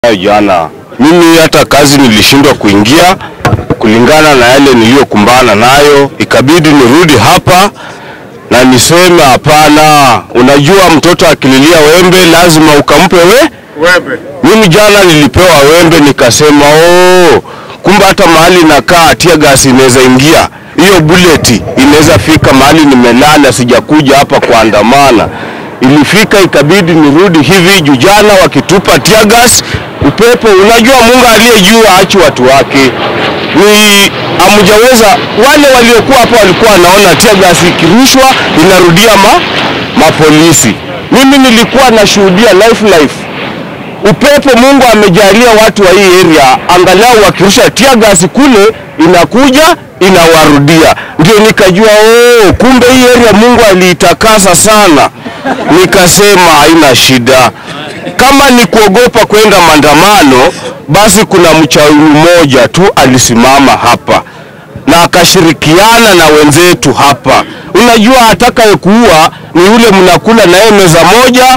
Jana mimi hata kazi nilishindwa kuingia kulingana na yale niliyokumbana nayo, ikabidi nirudi hapa na niseme hapana. Unajua, mtoto akililia wembe lazima ukampe we Wembe. mimi jana nilipewa wembe nikasema, oh, kumbe hata mahali nakaa tia gasi inaweza ingia, hiyo bullet inaweza fika mahali nimelala, sijakuja hapa kuandamana. Ilifika ikabidi nirudi hivi juu jana wakitupa tia gas upepo. Unajua Mungu aliye juu aachi watu wake, ni amjaweza. Wale waliokuwa hapa walikuwa wanaona tia gas ikirushwa inarudia ma, mapolisi. Mimi nilikuwa nashuhudia life life upepo Mungu amejalia watu wa hii area, angalau wakirusha tia gasi kule inakuja inawarudia. Ndio nikajua oh, kumbe hii area Mungu aliitakasa sana. Nikasema haina shida, kama ni kuogopa kwenda maandamano, basi kuna mchawi mmoja tu alisimama hapa na akashirikiana na wenzetu hapa. Unajua, atakayekuua ni yule mnakula naye meza moja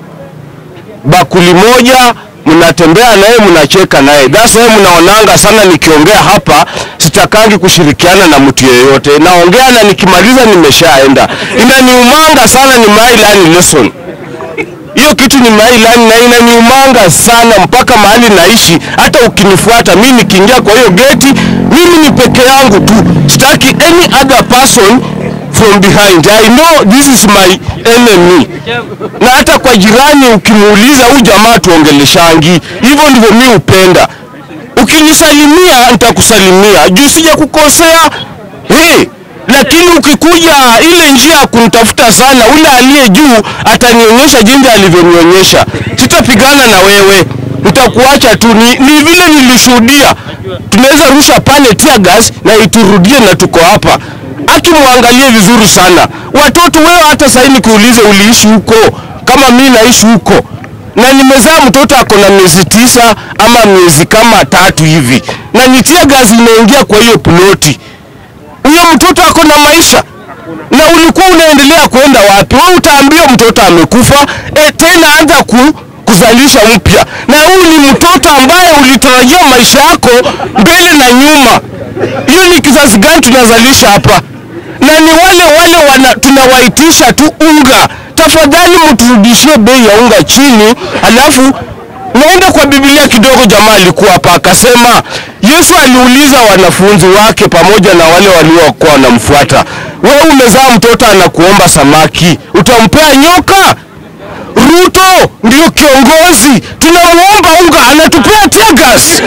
bakuli moja mnatembea naye mnacheka naye. That's why mnaonanga sana nikiongea hapa sitakangi kushirikiana na mtu yeyote, naongea na nikimaliza nimeshaenda. Inaniumanga sana, ni my learn lesson hiyo kitu ni my learn na inaniumanga sana mpaka mahali naishi. Hata ukinifuata mimi nikiingia kwa hiyo geti, mimi ni peke yangu tu, sitaki any other person from behind. I know this is my enemy na hata kwa jirani ukimuuliza huyu jamaa tuongeleshangi hivyo, ndivyo mi upenda. Ukinisalimia nitakusalimia juu sija kukosea hey, lakini ukikuja ile njia ya kunitafuta sana, ule aliye juu atanionyesha jinsi alivyonionyesha. Sitapigana na wewe, nitakuacha tu. Ni, ni vile nilishuhudia, tunaweza rusha pale tear gas na iturudie na tuko hapa akimwangalie vizuri sana watoto. Wewe hata sasa nikuulize, uliishi huko kama mi naishi huko, na nimezaa mtoto ako na miezi tisa ama miezi kama tatu hivi, na nitia gazi imeingia kwa hiyo ploti. Huyo mtoto ako na maisha, na ulikuwa unaendelea kwenda wapi? Wewe utaambia mtoto amekufa, e, tena anza ku kuzalisha mpya, na huyu ni mtoto ambaye ulitarajia maisha yako mbele na nyuma. Hiyo ni kizazi gani tunazalisha hapa? na ni wale wale wana, tunawaitisha tu unga. Tafadhali mturudishie bei ya unga chini. Alafu naenda kwa Biblia kidogo, jamaa alikuwa hapa akasema, Yesu aliuliza wanafunzi wake pamoja na wale waliokuwa wanamfuata, wewe umezaa mtoto anakuomba samaki, utampea nyoka? Ruto ndio kiongozi, tunamuomba unga, anatupea tear gas.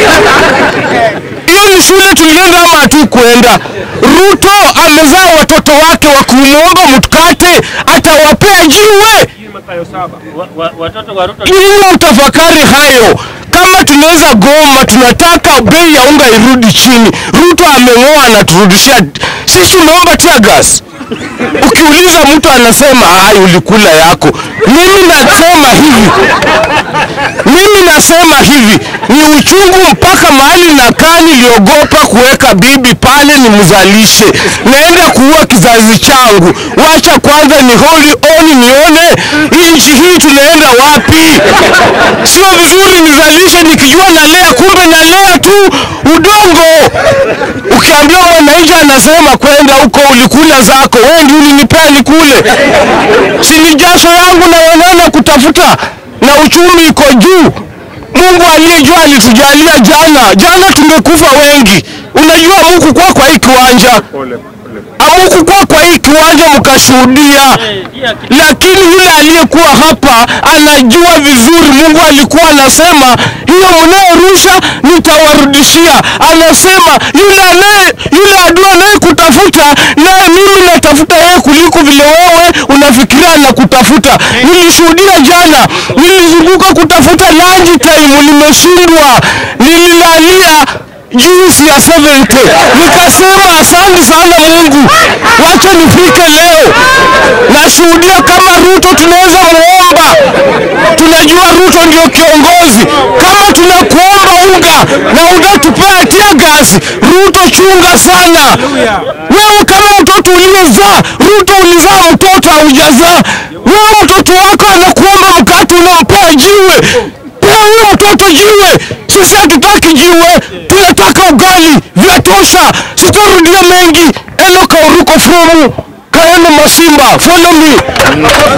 Hiyo ni shule tulienda ama hatukwenda? Ruto amezaa watoto wake wa kumwomba mkate, atawapea jiwe. Wa- wa- Watoto wa Ruto Nyinyi mtafakari hayo. Kama tunaweza goma, tunataka bei ya unga irudi chini. Ruto ameng'oa, anaturudishia sisi, tumeomba tear gas. Ukiuliza mtu anasema ai, ulikula yako. Mimi nasema hivi, mimi nasema hivi, ni uchungu mpaka mahali nakaa, niliogopa kuweka bibi pale nimzalishe, naenda kuua kizazi changu. Wacha kwanza ni holi oni, nione hii nchi hii tunaenda wapi. Sio vizuri nizalishe nikijua nalea, kumbe nalea tu udongo. Ukiambia mwananchi anasema kwenda huko, ulikula zako, wewe ndio ulinipea nikule, si ni jasho yangu na wanana kutafuta, na uchumi iko juu. Mungu aliyejua alitujalia jana, jana tumekufa wengi. Unajua Mungu kwa kwa hii kiwanja pole pole. amukukuwa kwa hii kiwanja mkashuhudia, lakini yule aliyekuwa hapa anajua vizuri. Mungu alikuwa anasema hiyo mnayorusha nitawarudishia. Anasema yule anaye yule adui anayekutafuta naye mimi natafuta yeye kuliko vile wewe unafikiria na kutafuta. Nilishuhudia jana, nilizunguka kutafuta lunch time, nimeshindwa, nililalia juisi ya 70 nikasema asante sana Mungu, wacha nifike leo. Nashuhudia kama Ruto tunaweza muomba, tunajua Ruto ndio kiongozi. Kama tunakuomba unga na unatupea tear gas, Ruto chunga sana. Wewe kama mtoto uliozaa, Ruto ulizaa mtoto haujazaa, wewe mtoto wako anakuomba mkate unampea jiwe, pea mtoto jiwe. Sisi hatutaki jiwe, tunataka ugali. Vyatosha, sitarudia mengi. Eno Kauruko from Kaeno Masimba, follow me.